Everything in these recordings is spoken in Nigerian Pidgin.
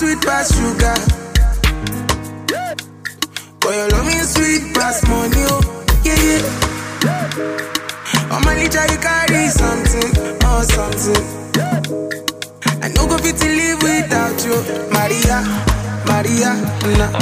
sweet past sugar. Boy, your love me sweet past money, oh, yeah, yeah. On my litter, you carry something, oh, something. I no go fit to live without you, Maria, Maria, nah.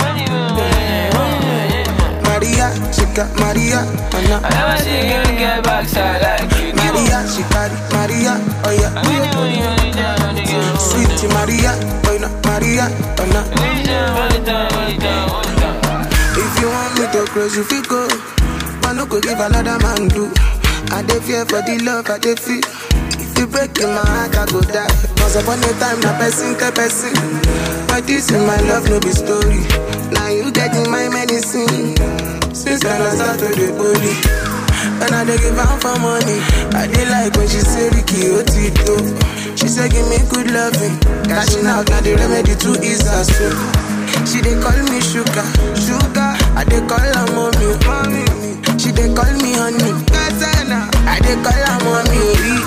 Maria, she got Maria, oh, nah. I never see you get backside like you do. Maria, she carry Maria, oh yeah. When you only only down, only down, Sweet Maria, oh no, Maria, oh no. only down, only down, only down, only down. If you want me to close, you feel go. I no go give another man do. I dey fear for the love I dey feel. If you break in my heart, I go die. Once upon a time, na person tell person. But this in my love, no be story. Now you getting my medicine. Since when I start to the bully. When I dey give am for money, I dey like when she say Ricky Otito. She say give me good loving, cashing out na the remedy to ease her soul. She dey call me sugar, sugar. I dey call her mommy, mommy. She dey call me honey, Katana. I dey call her mommy.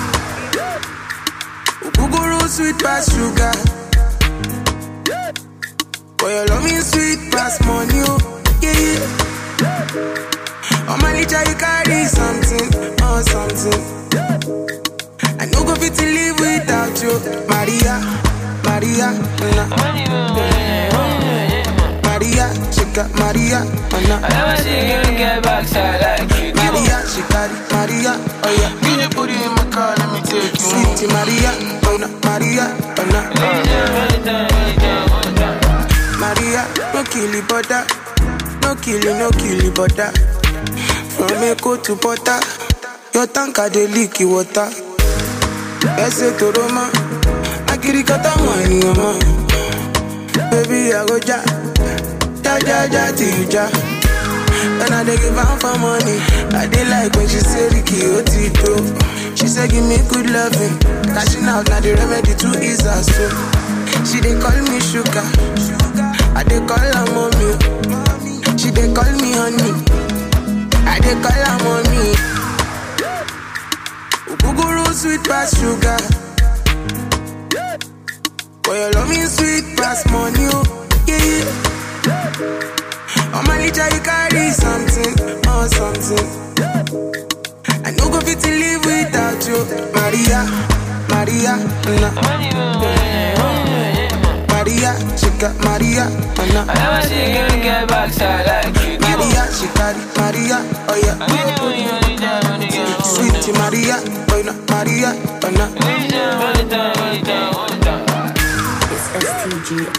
Ogogoro sweet pass sugar. Boy, your love me sweet pass money, oh yeah yeah. On my litter you carry something, oh something. I no go fit to live without you, Maria, Maria, nah. When you only only Maria, she got Maria, oh I nah. never see you get backside like you do. Maria, she carry Maria, oh yeah. Get your booty in my car, let me take you home. Sweet Maria, oh nah, Maria, oh nah. Only down, only down, only down, only down. Maria, no kill it, butter. No kill it, no kill it, butter. From Echo to Butter, your tanker dey leak the water. Ese to Roma, akirikata money, mama. Baby, I go ja, ja ja ja till you ja. When I dey give am for money, I dey like when she say Ricky Otito. She say give me good loving, cashing out na the remedy to ease her soul. She dey call me sugar, I dey call her mommy. She dey call me honey, I dey call her mommy. Ogogoro sweet pass sugar, boy your love me sweet pass money, oh yeah yeah. On my litter you carry something, oh something. I no go fit to live without you, Maria, Maria, nah. When you only only Maria, she got Maria, oh nah. I never see you get backside like you do. Maria, she carry Maria, oh yeah. When you only only down, only down, only Sweet down. Maria, oh no, Maria, oh no. Only down, only down, only down, only down. It's STG.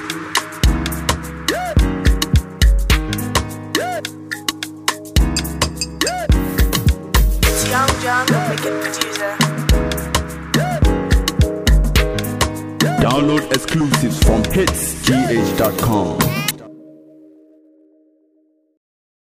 It's Young John, the wicked producer. Download exclusives from hitsgh.com.